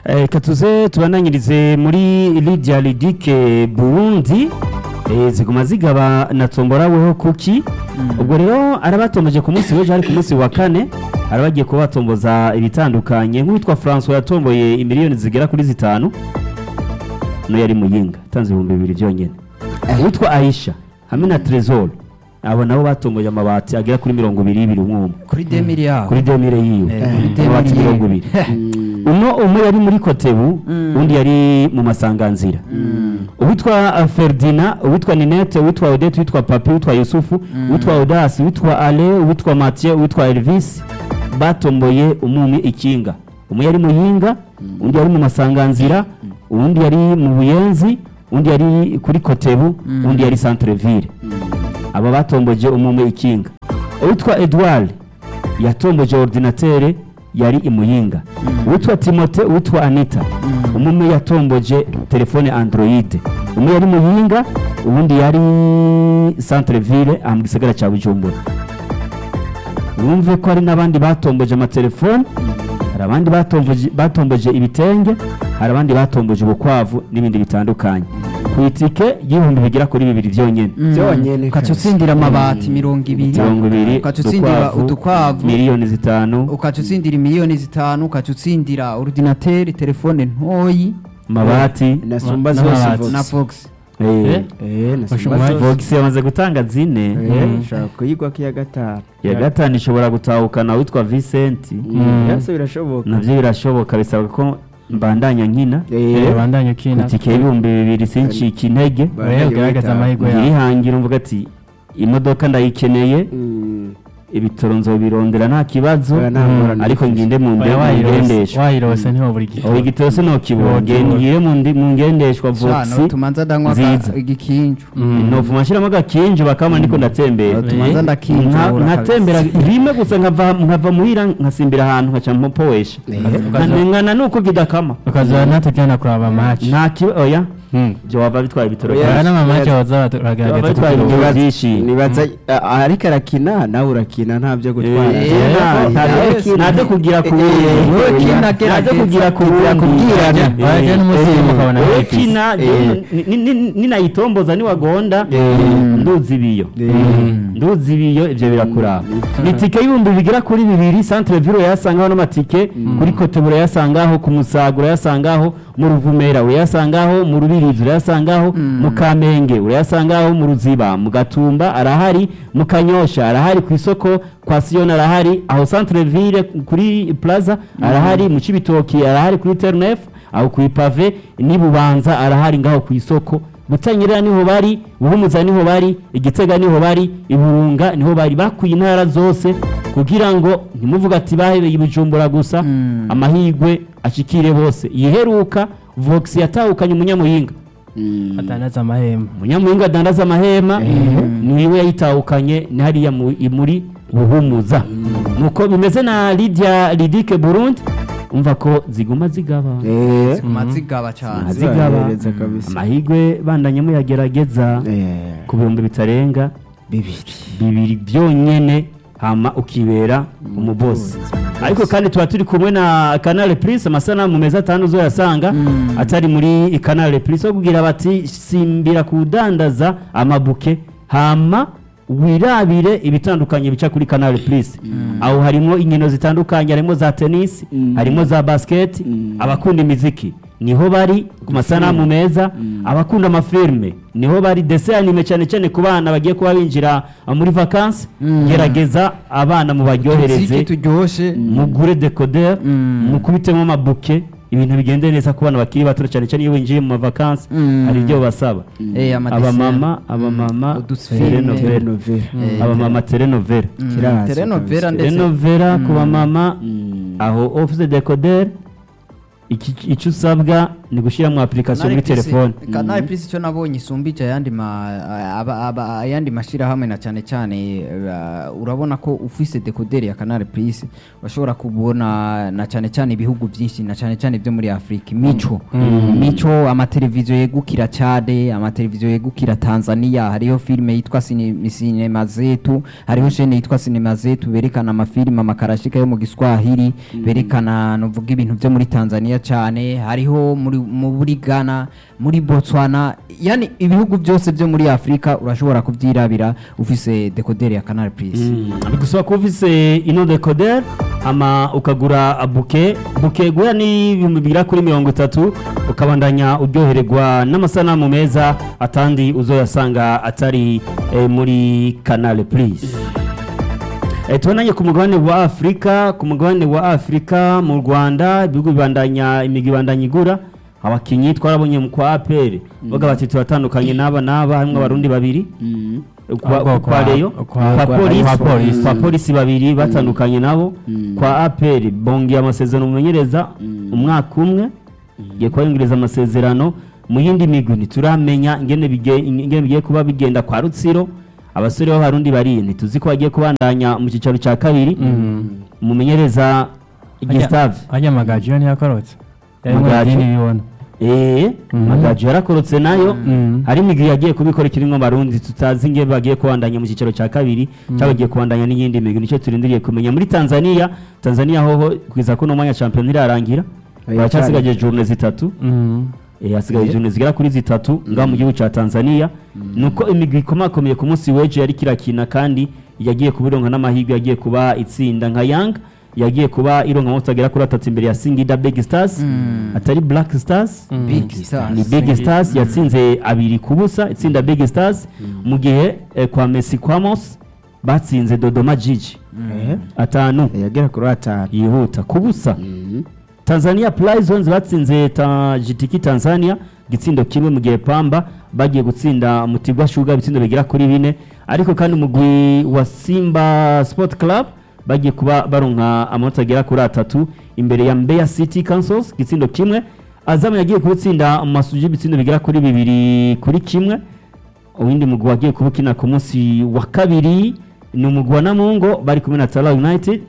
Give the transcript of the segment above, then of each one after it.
reka tuze tubananyirize muri lidia lidike burundi eh, ziguma zigaba na tomboraweho kuki ubwo rero arabatomboje ku munsi w'ejo hari ku munsi wa kane arabagiye kuba batomboza ibitandukanye nk'uwitwa francois yatomboye imiliyoni zigera kuri zitanu no yari muyinga atanze ibihumbi bibiri byonyine uwitwa aisha hamwe na trezor abo nabo batomboye amabati agera kuri mirongo ibiri y'ibiri umwe umwe kuri demiri yabo kuri demire yiwe Eh, kuri demire amabati yiwe. mirongo ibiri uno umwe yari muri kotebu undi yari mu masanganzira uwitwa uh, ferdina uwitwa ninete uwitwa odete uwitwa papi uwitwa yusufu uwitwa odasi uwitwa ale uwitwa mathieu uwitwa elvis batomboye umumi ikinga umwe yari muyinga undi yari mu masanganzira uwundi yari mu buyenzi undi yari kuri kotebu undi yari centreville aba batomboje umumwe ikinga uwitwa edouard yatomboje ordinatere yari imuyinga uwitwa timote uwitwa anita umwe yatomboje telefone android umwe yari muyinga ubundi yari centreville aha mu gisagara cya bujumbura wumve ko hari n'abandi batomboje amatelefone hari abandi batomboje, batomboje ibitenge hari abandi batomboje ubukwavu n'ibindi bitandukanye ku itike y'ibihumbi bigera kuri bibiri byonyine byonyine ukaca utsindira amabati mirongo ibiri mirongo ibiri ukaca utsindira udukwavu miliyoni zitanu ukaca utsindira miliyoni zitanu ukaca utsindira ordinateri telefone ntoyi amabati nasumba Na- zose n'amabati. Vox. na fox eh, eh nasumba Ushobora- zose Vox yamaze gutanga zine eh ushaka kuyigwa kiya gatanu iya gatanu ishobora gutahukana witwa Vincent byose birashoboka navyo birashoboka bisaba ko mbandanya nkina eh bandanye ukina itike y'ibihumbi bibiri sincika intege Oya, ugaragaza amahirwe yawe irihangira umvuga ati imodoka ndayikeneye Mm. ibitoro nzobirondera nta kibazo Oya, nta ngorane ariko bifise. nginde mu Oya, nde- mu wayirose ngendeshwa wayirose ntiho buri gihe oya igitoro sinokibona Ntiwokibona. ngire mu ndi- mu ngendeshwa Shana, voxi tumanza ndanywa nziza. aga- igikinju nova nshyiramo agakinji bakama ndiko ndatembera tumanza Nka- ndakinjura nkatembera rimwe gusa nkava nkava muhira nkasimbira ahantu nkaca mpopowesha nkandengana nuko kidakama ukazaba natujyana kuraba match nta kiba oya byo wava bitwaye ibitoro Oya. byinshi. aya n'amamaci baza Baba baragerageza bitwaye kugira ibitoro ngo byinshi nibaza ah, ariko arakina nawe urakina nta byo gutwara Eh, Eh, nta- nta- yes. nta byo kugira ku Eh, wowe wundi. kina nta byo gerageza kugira ku kugira wundi. kubwirana. Eh, Waje n'umunsi eh, mukabona wowe bifise. kina Eh. ni- ni- ni- ninayitomboza niwagonda nduzi ibiyo nduzi ibiyo ibyo birakuraba ni itike y'ibihumbi bigera kuri bibiri centre ville urayasangaho n'amatike kuri kote urayasangaho ku musaga urayasangaho mu ruvumera urayasangaho mu rubirizi urayasangaho mu kamenge urayasangaho mu ruziba mu gatumba arahari mu kanyosha arahari ku isoko kwa siyoni arahari aho centre ville kuri plaza arahari mu cibitoki arahari kuri ternef aho ku ipave n'i bubanza arahari ngaho ku isoko gutanyerera niho bari buhumuza niho bari igitega niho bari iburunga niho bari bakuye intara zose kugira ngo ntimuvuga ati bahebeye ibujumbura gusa amahirwe ashikire bose iheruka vox yatahukanye umunyamuhinga atandaza amahema umunyamuhinga adandaza amahema niwe yayitahukanye ni hariya mu- i- muri buhumuza nuko bimeze na lidia lidike burundi umva ko ziguma zigaba eh mazigaba cyane zigaba zibahereza kabisa amahirwe bandanye muyagerageza eh ku bihumbi bitarenga bibiri bibiri byonyene hama ukibera umubosi ariko kandi tuba turi kumwe na canal plus amasanamu meza atanu uzoyasanga atari muri canal plus wo kugira bati simbira kudandaza amabuke hama wirabire ibitandukanye bica kuri canal plus aho harimo inkino zitandukanye harimo za tennis harimo za basket abakunda imiziki niho bari ku masanamu meza abakunda amafilme niho bari dese anime cyane cyane ku bana bagiye kuba binjira uh, muri vacances gerageza abana mu baryohereze Tuziki turyoshe mugure decoder mukubitemo amabuke ibintu bigende neza ku bana bakiri bato cyane cyane iyo winjiye mu mavakansi Mm. hari ibyo basaba Eh, amadessin. abamama abamama Udusfilme. telenovela Telenovela. Eh, abamama telenovela Mm, Kiraza telenovela kabisa. ndetse telenovela ku bamama aho office decoder iki- icyo usabwa ni gushyiramo application muri telefone kanari plus icyo nabonye isumbije ayandi ma aba- aba- ayandi mashyirahamwe na cyane cyane uh, urabona ko ufise dekoderi ya kanari plus bashobora kubona na cyane cyane ibihugu byinshi na cyane cyane byo muri afurika mico mico amateleviziyo yegukira cyade amateleviziyo yegukira tanzania hariho filime yitwa Sine- sinema zetu hariho shene yitwa sinema zetu berekana amafilime amakarashika yo mu giswahili berekana nuvuga ibintu byo muri tanzania cyane hariho muri muri ghana muri botswana yani ibihugu byose byo muri afurika urashobora kubyirabira ufise dekoderi ya canal plus bigusaba kuba ufise ino decoder ama ukagura buke buke guhera n'ibihumbi bigera kuri mirongo itatu ukabandanya uryohererwa n'amasanamu meza atandi uzoyasanga atari eh, muri canal plus Eh, tubonanye ku mugabane wa afurika ku mugabane wa afurika mu rwanda ibihugu bibandanya imigwi ibandanya igura abakinnyi twarabonye mu kwa apr baga bati turatandukanye n'aba n'aba harimo abarundi babiri kwa, Ahubwo kwa kwa- reyo kwa- kwa kwa- polisi kwa polisi. kwa polisi babiri batandukanye nabo kwa apr bongiye amasezerano mumenyereza umwaka umwe giye kubayungiriza amasezerano mu yindi migwi ntituramenya ingene bige- ingene bigiye kuba bigenda kwa rutsiro abasore b'abarundi bari ntituzi ko bagiye kubandanya mu cyicaro cya kabiri umumenyereza Gustave ajya amagaji yo ntiyakorotse yarimo Amagaju? idini bibona eh Mhm. magaju yarakorotse nayo Mhm. hari imigwi yagiye kubikora ikirimo abarundi tutazi ingene bagiye kubandanya mu cyicaro cya kabiri cyangwa bagiye kubandanya n'iyindi migwi nicyo turindiriye kumenya muri Tanzania Tanzania hoho kwiza ko no mwanya champion irarangira baracyasigaje journée zitatu Mhm. Eh, hasigaye journée zigera kuri zitatu ngaho mu gihugu cya Tanzania nuko imigwi ikomakomeye ku munsi w'ejo yari kirakina kandi yagiye kubironka n'amahirwe yagiye kuba itsinda nka Young yagiye kuba ironka amanota agera kuri atatu imbere ya Singida Big Stars atari Black Stars big stars ni Big Stars yatsinze abiri ku busa itsinda Big Stars mu gihe eh, kwa Messi Kwamos batsinze Dodoma Jiji atanu yagera kuri atanu yihuta ku busa Tanzania Prisons batsinze ta GTK Tanzania gitsindo kimwe mu gihe Pamba bagiye gutsinda Mutigwa Sugar ibitsindo bigera kuri bine ariko kandi umugwi wa Simba Sport Club bagiye kuba baronka amanota agera kuri atatu imbere ya Mbeya City Councils gitsindo kimwe Azam yagiye kubitsinda Masuji ibitsindo bigera kuri bibiri kuri kimwe uwindi mugwi wagiye kubukina ku munsi wa kabiri ni umugwi wa Namungo bari kumwe na Tala United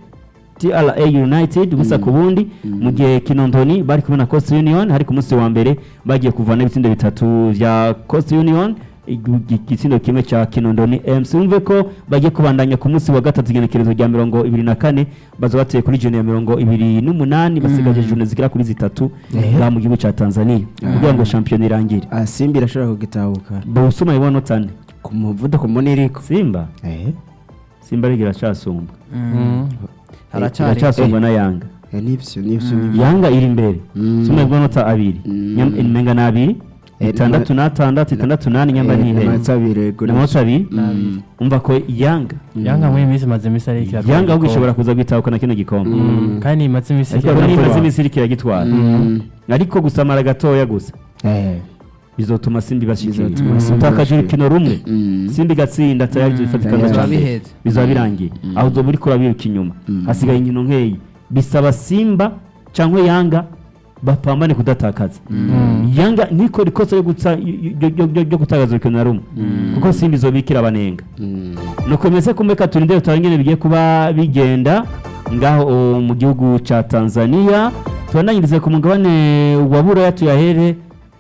TRA United gusa ku bundi mu gihe Kinondoni bari kumwe na Coast Union hari ku munsi wa mbere bagiye kuvana ibitsindo bitatu vya Coast Union igu- igitsindo kimwe cya Kinondoni MC umve ko bagiye kubandanya ku munsi wa gatatu igenekerezo rya mirongo ibiri na kane baza bateye kuri jone ya mirongo ibiri n'umunani basigaje jone zigera kuri zitatu ngaha mu gihugu cya Tanzania kugira ngo shampiyona irangire Ah, simba irashobora kugitahuka Bawusuma ibona tane ku muvuduko munini iriko Simba Eh, Simba ariko iracasumba Mhm. haracyari iracasumba na Yanga eh, nivyo nivyo nivyo Yanga iri imbere Mm. Suma ibonota abiri Mm. Nyam- imenga na abiri Eh, itandatu n'atandatu itandatu n'ane nyamba Eh, n'ihe amanota abiri, yego, n'amanota abiri Mm. umva ko Yanga yanga muri iyi minsi imaze iminsi ari ikira Yanga ahubwo ishobora kuza gwitahukana kino gikombe kandi imaze iminsi ariko ikira niba imaze gutwara. iminsi iriko iragitwara Mm. ariko gusamara gatoya gusa Eh, bizotuma Simba ibashikira Bizotuma Simba utakaje ibashikira. urukino rumwe Mm. Simba igatsinda tayari ifatika Mm. na Bizaba cyane biheze. bizaba birangiye aho uzoba uriko urabiruka inyuma hasigaye inkino nkeyi bisaba Simba cyangwa Yanga bapambane kudatakaza Yanga ntikora ikosa ryo gutsa- ryo- ryo- ryo- ryo gutakaza urukino na rumwe kuko Simba izobikira abanenga Mm. nuko bimeze kumeka turinde tutabe ingene bigiye kuba bigenda ngaho o, mu gihugu ca Tanzania tubandanyirize ku mugabane wa Buraya tuyahere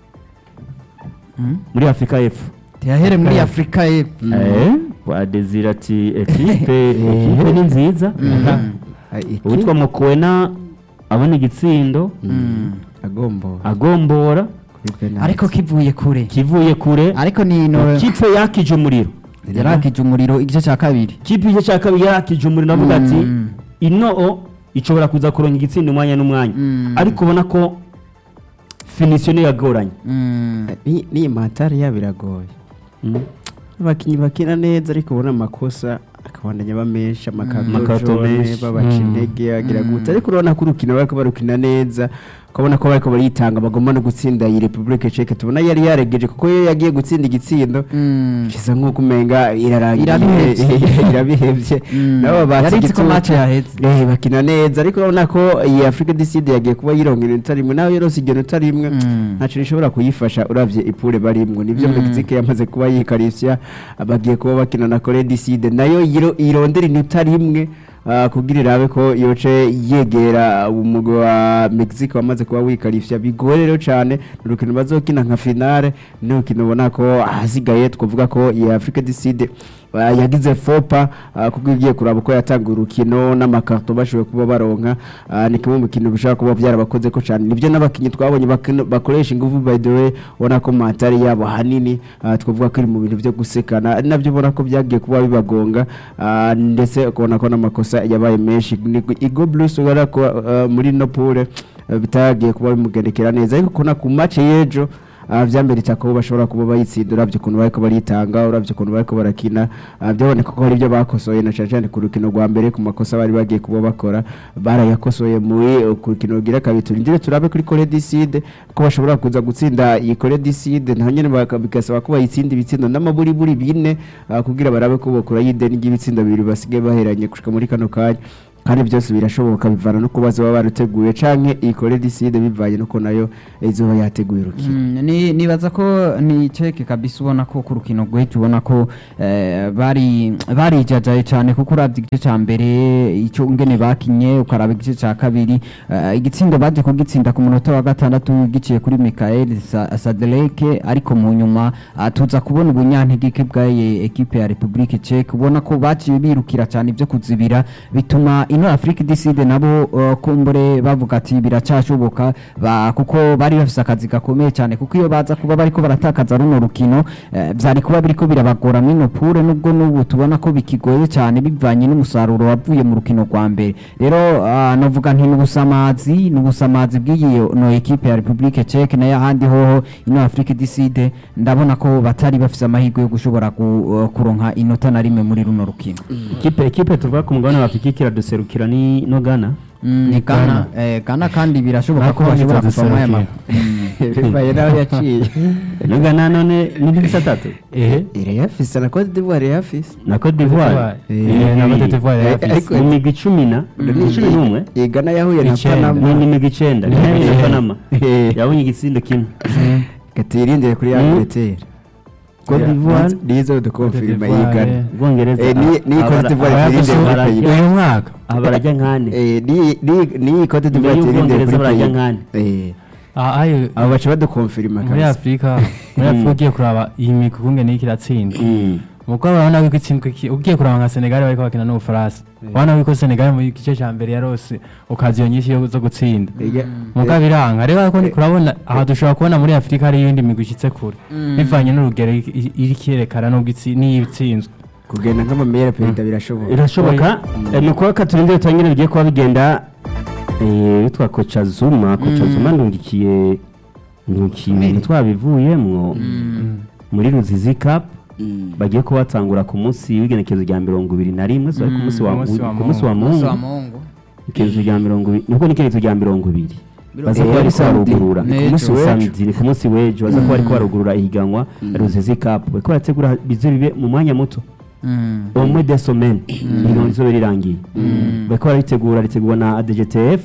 muri Afrika y'Epfo tuyahere muri afurika y'epfo Eh, wa Desire ati ekipe ekipe ni nziza Ah, iki- uwitwa Mokoena abona igitsindo agombo agombora kuri penalty. ariko kivuye kure kivuye kure ariko ni no kipe yakije umuriro yarakije umuriro igice cya kabiri kipe igice cya kabiri yakije umuriro navuga ati Mm. ino ishobora kuza kuronka igitsinda umwanya n'umwanya Mm. ariko ubona ko finisiyo niyo yagoranye Mm. Ni- n'iyi matari yabo iragoye abakinnyi bakina neza ariko ubona amakosa akabandanya aba menshi Amakato amakato menshi. babaca intege agira gute ariko urabona ko urukino bariko barukina neza ukabona ko bariko barayitanga bagomba no gutsinda iyi Republique Czech tubona yari yaregeje kuko iyo yagiye gutsinda igitsindo Mm. kisa nk'uko umenga irarangiye Irabihevye. irabihevye Mm. nabo Yari batsi izi ko match yaheze. eh bakina neza ariko urabona ko iyi Africa du Sud yagiye kuba yironka inota rimwe naho yorose iryo nota rimwe Mm. ntaco rishobora kuyifasha uravye ipure barimwo nivyo Mm. Mexique yamaze kuba yikarishya bagiye kuba bakina na Corée du Sud nayo yiro- irondera inota rimwe ah, kugira irabe ko yoce yegera umugwi wa Mexique wamaze kuba wikarishya bigoye rero cane ni urukino bazokina nka finale ni urukino ubona ko ahasigaye twavuga ko iyi Africa du Sud ah, yagize fopa ah, kuko igiye kuraba uko yatanga urukino n'amakarto bashoboye kuba baronka ah, ni kimwe mu kintu bishobora kuba byarabakoze ko cyane nibyo n'abakinnyi twabonye bakino- bakoresha ingufu by the way ubona ko matari yabo hanini ah, twavuga ko iri mu bintu byo gusekana ari nabyo ubona ko byagiye kuba bibagonga ah, ndetse ukabona ko n'amakosa yabaye menshi Ni- igo blues ubona ko ah, muri no pure ah, bitagiye kuba bimugendekera neza ariko kubona ku match y'ejo ah, vyamberetse ko bashobora kuba bayitsinda uravye ukuntu bariko baritanga uravye ukuntu bariko barakina ah, byaboneka ko hari ibyo bakosoye na cane cane ku rukino rwa mbere ku makosa bari bagiye kuba bakora barayakosoye muri uh, ku rukino rugira kabiri turindire turabe kuri Corée du Sud ko bashobora kuza gutsinda iyi Corée du Sud naho nyene baka- bigasaba ko bayitsinda ibitsindo n'amaburiburi bine ah, kugira barabe ko bokora y'ideni ry'ibitsindo bibiri basigaye baheranye gushika muri kano kanya kandi byose birashoboka bivana no kubaza baba baruteguye canke iyi Corée du Sud bivanye nuko nayo izoba yateguye urukino Mm, ni- nibaza ko ni ceke kabisa ubona ko ku rukino rw'ejo ubona ko eh, bari barijajaye cyane kuko uravye igice ca mbere ico ngene bakinye ukaraba igice ca kabiri eh, igitsindo baje kugitsinda ku munota wa gatandatu giciye kuri Michael Sa- Sadeleke ariko mu nyuma ah, tuza kubona ubunyantegeke bwaye ekipe ya Republique Czech ubona ko baciye birukira cyane ibyo kuzibira bituma ino Afrique du Sud nabo uh, kumbure bavuga ati biracashoboka ba, kuko bari bafise akazi gakomeye cyane kuko iyo baza kuba bariko baratakaza runo rukino eh, vyari kuba biriko birabagora mwino pure nubwo n'ubu tubona ko bikigoye cyane bivanye n'umusaruro wavuye mu rukino rwa mbere rero uh, novuga nti n'ubusamazi n'ubusamazi bw'iyi no ekipe ya Republique Czech nayo ahandi hoho ino Afrique du Sud ndabona ko batari bafise amahirwe yo gushobora ku, uh, kuronka inota na rimwe muri runo rukino ikipe ikipe tuvuga ku mugabane wa afurika ikiraduserukira ni no gana ni Ghana eh, Ghana kandi birashoboka ko Nako bashobora nitwa kuvamo aya ma duserukira. bibaye naho yaciye no gana none ni nk'ibisa atatu ehe irayafise na Cote d'Ivoire irayafise na cote d'ivoire Eh, na Cote d'Ivoire Eh, yarafise. ariko- ni imigwi icumi na ni cumi n'umwe iyi Ghana yahuye na Icenda. ni Panama imigwi icenda ni Eh. na panama Eh. yabonye igitsindo kimwe katirindire kuri Mm. Angleterre cote d'ivoire nizo dukonfirima Cote iyi d'Ivoire, Ghana eh. ubwongereza Eh, ni- ni Cote d'Ivoire aba- turinde aba- kuri barajya- Kayira. uyu mwaka aha barajya nkane Eh, ni- ni- ni Cote d'Ivoire Mbere turindire y'Ubwongereza kuri barajya Kayira. nkane. Eh, Ah, ayo abo baca badukonfirima muri kabisa afurika muri afurika ugiye kuraba iyi migwi ukungene iriko iratsinda Mm. muko urabona ko itsindwa iki- ugiye kuraba nka senegali bariko bakina n'ubufaransa urabona ko senegali mu gice ca mbere yarose okaziyo nyinshi yo- zo gutsinda Ega- muga biranga rero ariko kurabona aha dushobora kubona muri afurika hari iyindi migwi ishitse kure bivanye n'urugero iri- iri- iriko irerekana n'ubwo itsi- n'iyo itsinzwe kugenda nk'amamera perezida birashoboka birashoboka Eh, ni ukuba turindire turangire bigiye kuba bigenda eh, witwa koca zuma koca zuma ndungikiye ndungikiye ibintu twabivuyemwo muri ruzizi cup Mm. bagiye kuba batangura ku munsi w'igenekerezo rya mirongo ibiri na rimwe so ari ku Mm, munsi wa ku munsi wa ku munsi wa Umunsi mungu wa Mungu ikerezo rya mirongo ibiri nubwo ni ikerezo rya mirongo ibiri baza Eh, kuba bariko samedi. barugurura Ni ku munsi w'ejo. Samedi, ni ku munsi w'ejo baza kuba bariko barugurura ihiganwa ruzizi cup bariko barategura bize bibe mu mwanya muto Mm. au moins des semaines ihiganwa rizobe rirangiye bariko baritegura ritegurwa na ADGTF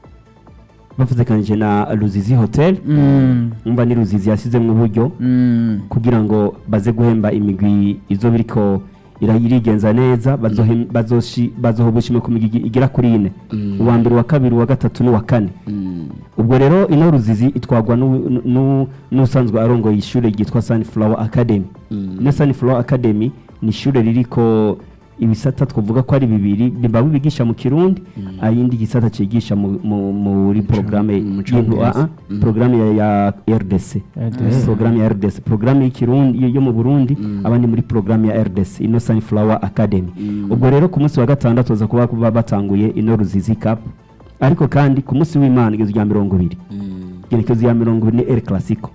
bafatikanyije na Ruzizi Hotel Mm. umva ni Ruzizi yasizemwo uburyo Mm. kugira ngo baze guhemba imigwi izo biriko ira- irigenza neza bazohem- bazoshi- bazoha ubushimwe ku migwi igera kuri ine uwa mbere uwa kabiri uwa gatatu n'uwa kane Mm. ubwo rero ino ruzizi itwagwa n'u- n'u- n'usanzwe arongoye ishuri ryitwa sunflower academy Mm. ino sunflower academy ni ishuri ririko ibisata twavuga ko ari bibiri biba bibigisha mu kirundi ayindi gisata cigisha mu- mu- muri porogaramu mu Congereza. Mm. porogaramu ya ya rdc RDC. porogaramu ya rdc porogaramu y'ikirundi yo- yo mu burundi Mm. abandi muri porogaramu ya rdc ino sunflower academy Mm. ubwo rero ku munsi wa gatandatu baza kuba kuba batanguye ino ruzizi cup ariko kandi ku munsi w'imana igezo rya mirongo ibiri Mm. igenekezo ya mirongo ibiri ni el clasico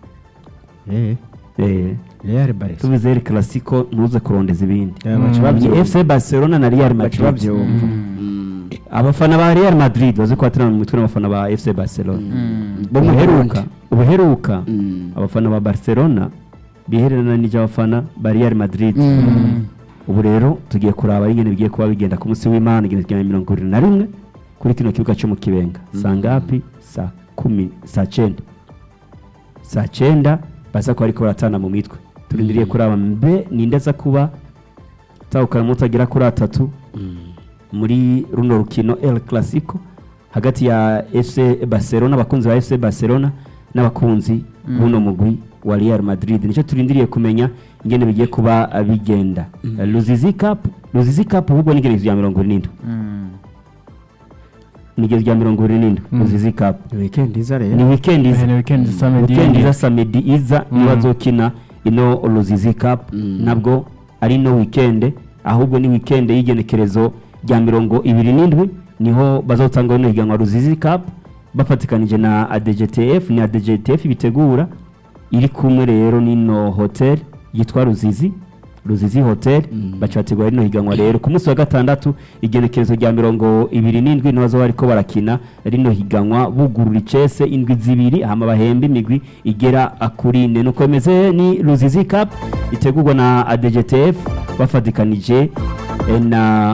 Eh, Eh, Real Barca. tubize el clasico ntuze kurondeza ibindi Eh, baca Ni babyumva. fc barcelona na real baca madrid babyumva Mm. abafana ba Real Madrid bazi ko baterana mu mitwe n'abafana ba FC Barcelona bo mu ubuheruka ubuheruka Mm. abafana ba Barcelona bihereranije abafana ba Real Madrid ubu rero tugiye kuraba ingene bigiye kuba bigenda ku munsi w'Imana ingene tugenda mirongo irindwi na rimwe kuri kino kibuga cyo mu Kibenga saa ngapi saa kumi saa cyenda saa cyenda baza kuba ariko baratana mu mitwe turindiriye kuraba mbe ninde aza kuba tawukana mutagera kuri atatu muri runo rukino El Clasico hagati ya FC Barcelona abakunzi ba FC Barcelona n'abakunzi b'uno mugwi wa Real Madrid nicyo turindiriye kumenya ingene bigiye kuba uh, bigenda Uh, Luzizi Cup Luzizi Cup ahubwo ni gereza ya mirongo irindwi ni gereza ya mirongo irindwi Luzizi Cup weekend iza ni rero weekend iza ni weekend iza samedi weekend yindi. iza samedi iza Mm. niyo bazokina ino Luzizi Cup nabwo ari no weekend ahubwo ni weekend y'igenekerezo rya mirongo ibiri n'indwi niho bazotanga rino higanwa Ruzizi Cup bafatikanije na ADGTF ni ADGTF bitegura iri kumwe rero n'ino hotel yitwa Ruzizi Ruzizi Hotel baca bategura rino higanwa rero ku munsi wa gatandatu igenekerezo rya mirongo ibiri n'indwi niho bazoba bariko barakina rino higanwa bugurura icese indwi zibiri hama bahemba imigwi igera kuri ine nuko bimeze ni Ruzizi Cup itegurwa na ADGTF bafatikanije eh, na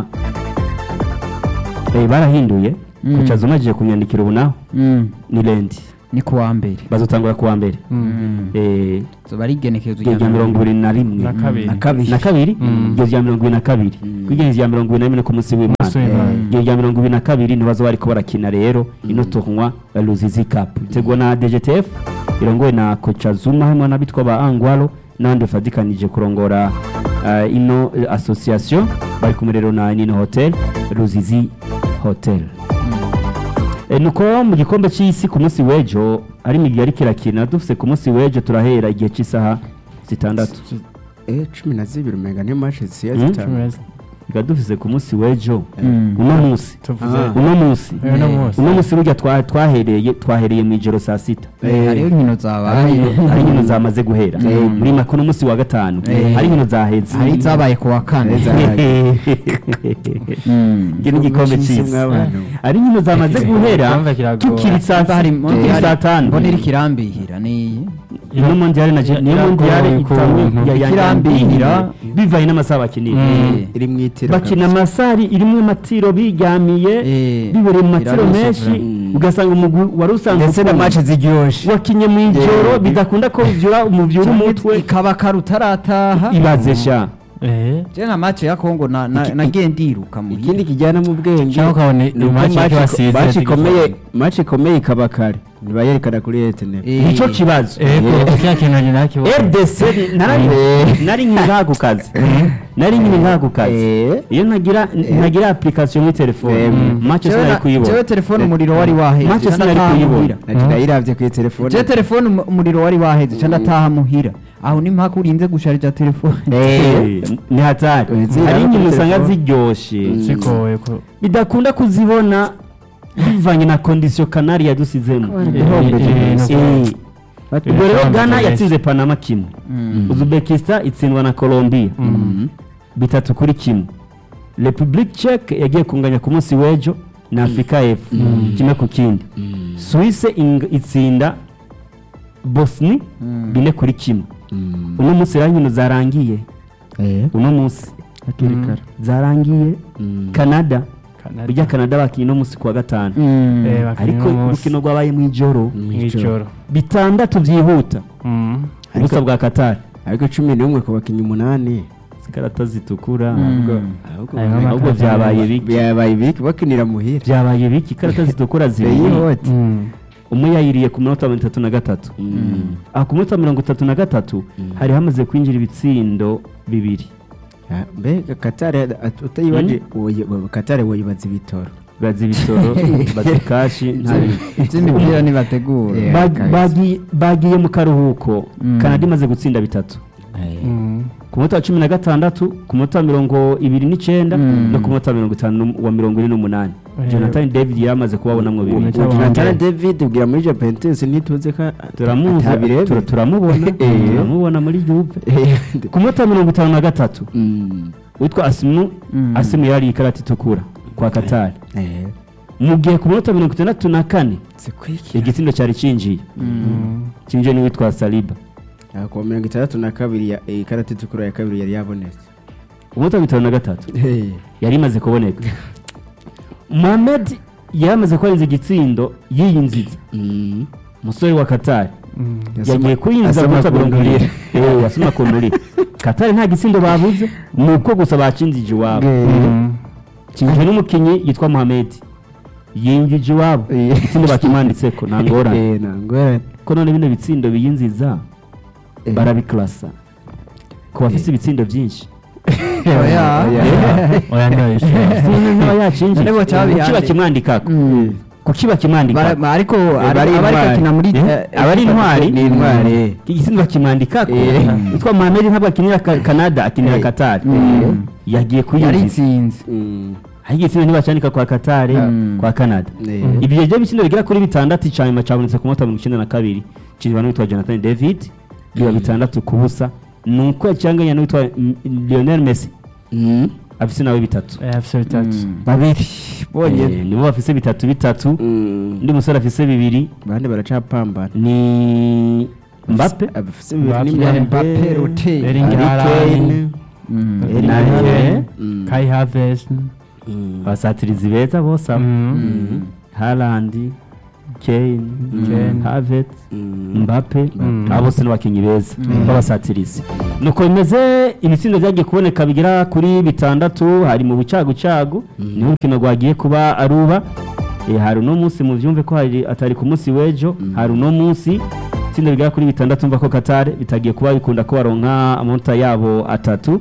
eh, barahinduye Mm. kuca zumajije kunyandikira ubu naho ni lendi ni kuwa mbere bazotangura kuwa mbere eh zoba ari igenekerezo iryo rya mirongo ibiri na rimwe Na kabiri. na kabiri na kabiri Mm. iryo rya mirongo ibiri na kabiri kwigenza rya mirongo ibiri na rimwe ku munsi w'imana Umunsi w'Imana. iryo rya mirongo ibiri na kabiri ntibazo bariko barakina rero ino tournoi ya Luzizi Cup itegwa na DGTF irongowe na kocha Zuma hamwe n'abitwa ba Angwalo n'abandi bafatikanije kurongora uh, ino eh, association bari kumwe rero na Nino Hotel Luzizi Hotel E, nuko mu gikombe cy'isi ku munsi w'ejo ari imigwi yariko irakina dufise ku munsi w'ejo turahera igihe cy'isaha zitandatu eh cumi na zibiri umenga niyo match zisiya Mm. zitanu reka dufise ku munsi w'ejo Mm. uno munsi tuvuze Ah. uno munsi Eh, uno munsi. uno munsi burya twa- twahereye twahereye mu ijoro saa sita Eh, hariho inkino zabaye hari inkino zamaze guhera muri make uno munsi wa gatanu Eh. hari inkino zaheze hari izabaye ku wa kane Mm. iki ni igikombe cy'isi mw'abantu. hari inkino zamaze guhera Igikombe kiragoye. tukiri saa Nimba hari- tukiri hari- saa tanu mbona iri kirambihira ni niyo mondiale na niyo Iragoye mondiale ku itangwe buntu. ya- ya- Ikirambihira. ya- bivanye n'amasaha bakinira Eh. iri mu itiro bakina amasari irimo amatiro biryamiye Eh. bibereye mu matiro Irarusha menshi Mm. ugasanga umugwi wari usanzwe ndetse na ukunda. match ziryoshe wakinye mu ijoro Eh. bidakunda ko ubyura umubyura umutwe ikaba kare utarataha ibaze sha eh je nka match ya Kongo na- na- nagiye ndiruka muhira ikindi kijyana mu bwenge Cyangwa ukabona ni uko match match- wasize match zigifana. ikomeye match ikomeye ikaba kare ntibayerekana kuri etene Eh, nicyo kibazo ego kya kintu ni nakibona rdc nari- nari nkiri ku kazi nari nkiri ku kazi Eh. iyo ntagira ntagira application muri telefone Eh. match jewe sinari na- jewe kuyibona telefone umuriro wari waheze Match ca sinari ndataha kuyibona. muhira. ati nayiravye ku telefone je telefone umu- umuriro wari waheze ca ndataha muhira aho ni mpaka urinze gusharija telefone Eh, ni hatari Eh, ziriya hari no kuri inyuma usanga telefone. ziryoshe zigoye ko bidakunda kuzibona bivanye na kondisiyo kanari yadusizemo Eh, ubwo rero Eh, ghana benshi. yatsinze panama kimwe uzbekistan itsindwa na colombia bitatu kuri kimwe republique czech yagiye kunganya ku munsi w'ejo na afurika y'epfo kimwe ku kindi suisse ing- itsinda bosni bine kuri kimwe uno munsi rero inkino zarangiye uno munsi hakiri kare zarangiye canada Canada. burya canada bakinnye uno munsi kuwa gatanu Eh, bakinnye ariko uno munsi. urukino rwabaye mu ijoro mw'ijoro bitandatu byihuta Mm. ubusa bwa katari ariko cumi n'umwe ku bakinnyi umunani zikarata zitukura ahubwo Ayo ahubwo ahubwo byabaye biki byabaye biki bakinira muhira byabaye biki ikarata zitukura zibiri yihute Mm. umwe yayiriye ku minota mirongo itatu na gatatu aha ku minota mirongo itatu na gatatu hari hamaze kwinjira ibitsindo bibiri mbega katare at- utayibaje woye- wowe katare woyibaza ibitoro bazi ibitoro bazi kashi nta bintu iby'imipira ntibategura Yeah. Ba- guys. bagi- bagiye mu karuhuko Mm. kanada imaze gutsinda bitatu Mm. ku munota wa cumi na gatandatu ku munota wa mirongo ibiri n'icyenda Mm. no ku munota wa mirongo itanu n'um- wa mirongo ine n'umunani Eh. jonathan david yamaze kubabonamo bibiri Uwo Jonathan Wambere. David ubwira muri Juventus ntituze ko turamuzi atabirebe. tura- turamubona Eh. turamubona muri juve Eh, ku munota wa mirongo itanu na gatatu mm, witwa asimu Mm. asimu yari ikarata itukura kwa Qatar Eh, mu gihe ku minota mirongo itandatu na kane zikurikira igitsindo cyari cinjiye cinjiye n'uwitwa Saliba Ah, ku wa mirongo itandatu na kabiri ya eh, ikarata itukura ya kabiri yari yabonetse ku minota mirongo itanu na gatatu Eh, yari imaze kuboneka Mohamed yari amaze kurenza igitsindo yiyinziza mm. umusore wa Qatar Yasoma- yagiye kuyinjiza asoma ku minota ku mirongo ndurire. irindwi Eh, yasoma ku ndurire Qatar nta gitsindo babuze ni uko gusa bacinjije iwabo kinjije n'umukinnyi yitwa Mohamed yinjije iwabo Eh. igitsindo bakimwanditseko nta ngorane Eh, nta ngorane ko none bino bitsindo biyinziza Eh. barabiklasa ku bafise ibitsindo byinshi Oya. oya ntibabishobora Sinzi niba yacinjije None bo cyabihande. kuki bakimwandikako Mm. kuki bakimwandikako Bara- ariko bari ari- abari intwari. gukina muri Eh, eh, abari intwari ni intwari igitsindo bakimwandikako Eh. yitwa Mohamed ntabwo akinira Ka- Canada akinira Eh. Qatar Mm. yagiye kuyinjiza yaritsinze Mm. aho igitsindo ntibacandika kwa Qatar Mm. kwa Canada Eh, ibyo byo bitsindo bigera kuri bitandatu icya nyuma cyabonetse ku munota mirongo icyenda na kabiri kirwa n'uwitwa Jonathan David biba bitandatu ku busa ni uko yacyanganya n'uwitwa mm, Lionel Messi mm. afise nawe bitatu Eh, afise bitatu babiri Eh, bonyine nibo bafise bitatu bitatu Mm. undi musore afise bibiri bande baracapambana ni Mbappe abafise bibiri Mbappe, ni Mbappe, Mbappe Rote. Erling Harry Haaland, Kane. Mm. Erling Na- Haaland. eh. Mm. Kai Havertz Mm. abasatirizi beza bose abo Mm. Haaland Kane Kane. Havertz Mm. Mbappe Mm. abo bose n'abakinnyi beza b'abasatirizi nuko bimeze ibitsindo byagiye kuboneka bigera kuri bitandatu hari mu bucagucagu niho urukino rwagiye kuba aruba Eh, hari uno munsi muvyumve ko hari atari ku munsi w'ejo hari uno munsi itsinda bigera kuri bitandatu mva ko Qatar bitagiye kuba bikunda ko baronka amanota yabo atatu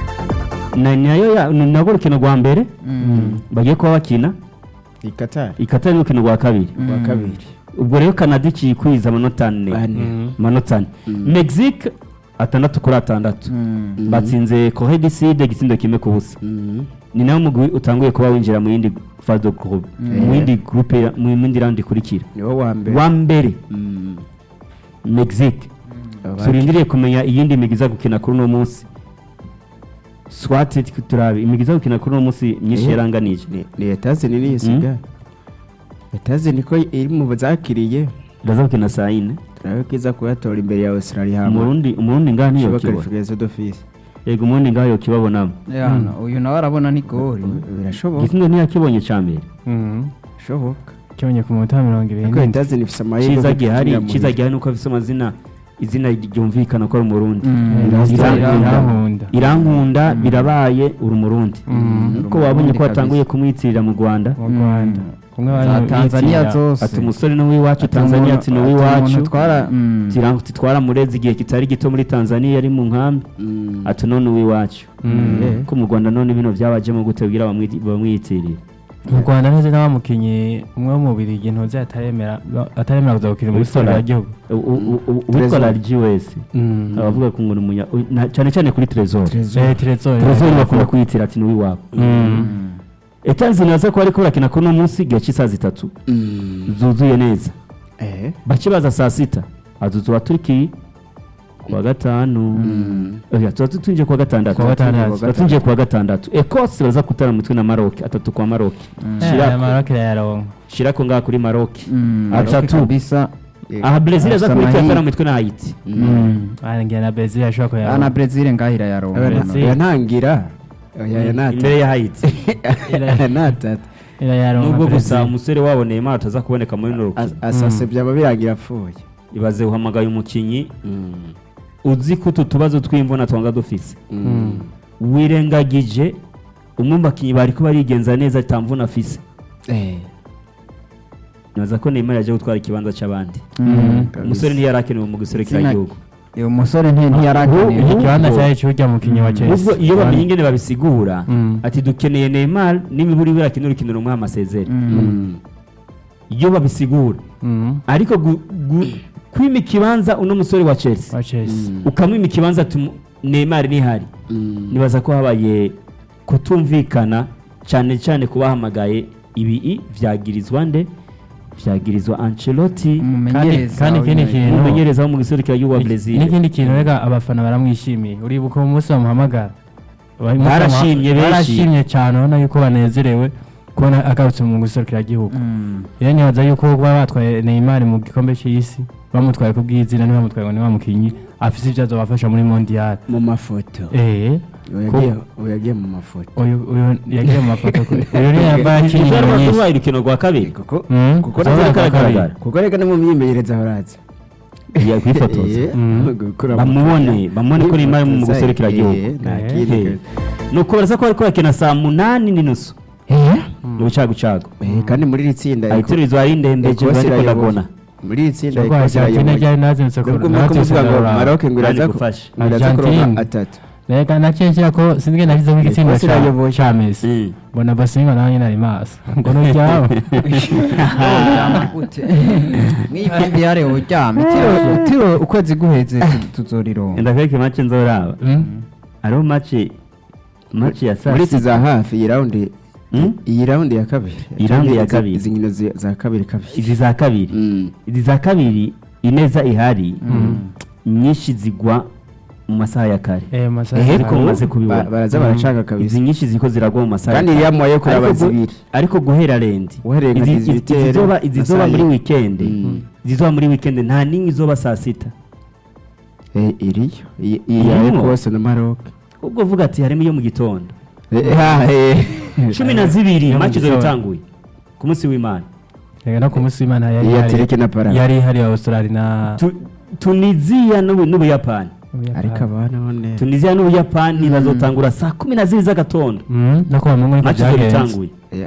na nayo ya- ni nabwo urukino rwa mbere Mm. bagiye kuba bakina i Qatar ikatari urukino rwa kabiri wa kabiri ubwo rero Canada ikikwiza amanota ane Ane. amanota ane Mexique atandatu kuri atandatu Mm. batsinze Corée du Sud igitsindo kimwe ku busa Mm. ni nawe mugwi utanguye kuba winjira mu yindi phase de groupe mu yindi groupe mu yindi round ikurikira niwo wa mbere wa mbere Mm. Mexique Abaki- turindiriye kumenya iyindi migwi iza gukina kuri uno munsi swati turabe imigwi iza gukina kuri uno munsi myinshi Eh. yaranganije ni ni etazini niyo isigaye etazini ko iri mu zakiriye iraza gukina saa yine turabe ko iza kuyatora imbere ya australia hama umurundi umurundi ngaha niyo shiba kibona qualification d'office yego umurundi ngaha yokibabonamo Yana, uyu nawe arabona ni gori birashoboka igitsindo ntiyakibonye ca mbere Mm. bishoboka kibonye ku munota wa mirongo ibiri ariko n'indwi. etazini ifise amahirwe cyiza yo gihari gukinira mu cyiza bihe. gihari nuko afise amazina izina ryumvikana ko ari umurundi Mm. Irankunda. Irankunda. irankunda birabaye uri umurundi Mm. ko wabonye ko kabisa. watanguye kumwitirira mu rwanda mu rwanda kumwe za bari tanzania bitira- zose ati umusore ni uw'iwacu Ati tanzania umuntu- ati ni ati uw'iwacu umuntu twara mm. tirango titwara murezi igihe kitari gito muri tanzania yari mu nkambi Mm. ati none uw'iwacu Mm. Eh. ko mu rwanda none bino byabajemo gute kugira bamwiti- bamwiyitirire mu rwanda neza n'abamukinnyi umwe wo mu birigi ntuzi ataremera ataremera kuza gukina muri siporo y'igihugu U- u- u- uwitwa Trezor. largi wese abavuga ko ngo ni umunya u- na- cyane cyane kuri trezor Eh, Trezor. trezor bakunda kwiyitira ati ni uw'iwabo Mm. etanzini baza ko bariko barakina kuri uno munsi igihe cy'isaha zitatu Mm. zuzuye neza Eh. bake baza saa sita azuzuba turiki kuwa gatanu oya tuba tutinjiye kuwa gatandatu Kuwa gatandatu. tuba tunjiye kuwa gatandatu ekose baza kutara mutwe na maroke atatu kwa maroke Eh, shirako Maroc irayaronka shirako ngaha kuri maroke Mm. atatu kabisa Eh. aha brezil aza Afise kurikira amahirwe. atara mutwe na haiti Ah, ngira na Brazil ashobora ana kuyaronka brezil ngahira yaronka Aya- Brezil. aya ntangira oya aya nata imbere ya haiti aya natatu irayaronka nubwo gusa Brazil. umusore wabo neymar ataza kuboneka muri runo rukino asase byaba birangira apfuye ibaze uhamagaye umukinnyi uzi ko utu tubazo tw'imvuna twanga dufise Mm. wirengagije umwe mu bakinnyi bari ko barigenza neza atamvuna afise Eh. nibaza ko neymar yaje gutwara ikibanza cy'abandi Mm. umusore ntiyarakenewe mu guserekera Izina- igihugu uyu musore nti- ntiyarakeneye iki kibanza cyari cy'urya mukinnyi wa ubwo Chelsea iyo bamenye ingene babisigura Mm. ati dukeneye neymar n'imiburi birakina urukino rumwe amasezeri Mm. iyo babisigura Mm. ariko gu- gu- kwima ikibanza uno musore wa chelsea wa Chelsea ukamwima ikibanza ati neymar ntihari nibaza ko habaye kutumvikana cyane cyane ku bahamagaye ibi byagirizwa nde byagirizwa Ancelotti kandi umumenyereza kandi ikindi w'imwe- kintu umumenyereza wo mu giserukira gihugu wa Iki- Brazil n'ikindi kintu rega abafana baramwishimiye uribuka umunsi bamuhamagara Umunsi Barashimye bamuha- benshi. barashimye cyane urabona yuko banezerewe kubona agarutse mu guserukira igihugu Mm. rero nibaza yuko kuba batwaye Neymar mu gikombe cy'isi bamutwaye ku bw'izina ntibamutwaye ngo ni wa mukinnyi afise ibyo azobafasha muri mondial mu mafoto eh uyu yagiye- uyu yagiye mu mafoto uyu uyu yagiye mu mafoto kuri uyu niyo yava akiri Ishobora inyuma nyinshi kuba urukino rwa kabiri kuko Mm, kuko uzabona reka- kwa kabiri. kuko reka no mu myimenyerezo ahoraza Yagiye kwifotoza Mm. bamubone bamubone ko Neymar mu guserukira igihugu Eh. nuko baraza ko bariko bakina saa munani n'inusu mu bucagucagu kandi muri iri tsinda ayiterurizwa ari ndende Ecosse ariko irayoboye. ndabona muri iri tsinda Cyangwa Ecosse Argentine irayoboye. ryari nazindutse nubwo kure muri kuvuga ngo Maroc ngo iraza Nani ku- gufasha? ngo iraza kuronka Argentine. atatu reka nakekera ko sinzi nashyizeho igitsina Ecosse irayoboye. cya Messi Mm. mbona basinga nawe nyine ari maso ngo nuryama Uryama gute? mw'ivumbi yare uryama itiro itiro ukwezi guheze tu- tuzorironka ndakwereka imace nzoraba Mm. hariho mace mace ya saa muri izi sita za hafi iyi raundi Mm? iyi raundi ya kabiri Iyi raundi ya Izi- kabiri. izi nkino zi- za kabiri kabiri izi za kabiri Mm. izi za kabiri ineza ihari nyinshi zigwa mu masaha ya kare eh masaha ehe ya ko mumaze kubibona Ba- baraza baracanga kabisa izi nyinshi ziko ziragwa mu masaha kandi ya iriya kare muwaye kuraba Ariko gu- zibiri ariko guhera rendi Uhereye nka Izi- 18 izi- izizoba- na izizoba saa muri yine. wikendi Mm. izizoba muri wikendi nta n'imwe izoba saa sita Eh, iriyo iyi iyi ya Irimo? Ecosse na Maroc ubwo vuga ati harimo iyo mu gitondo Eh, ah, eh. cumi na zibiri Yo mu mace gitondo. itanguye ku munsi w'imana reka no ku munsi w'imana yari Iya ihari- Tureke na Paraguay. yari ihari Australia na Tu- tunisiya n'ubu- n'ubuyapani ariko abana none tunisiya n'ubuyapani bazotangura saa kumi na zibiri z'agatondo Mm, nako bamwe ngo mace byagenze itanguye Eh,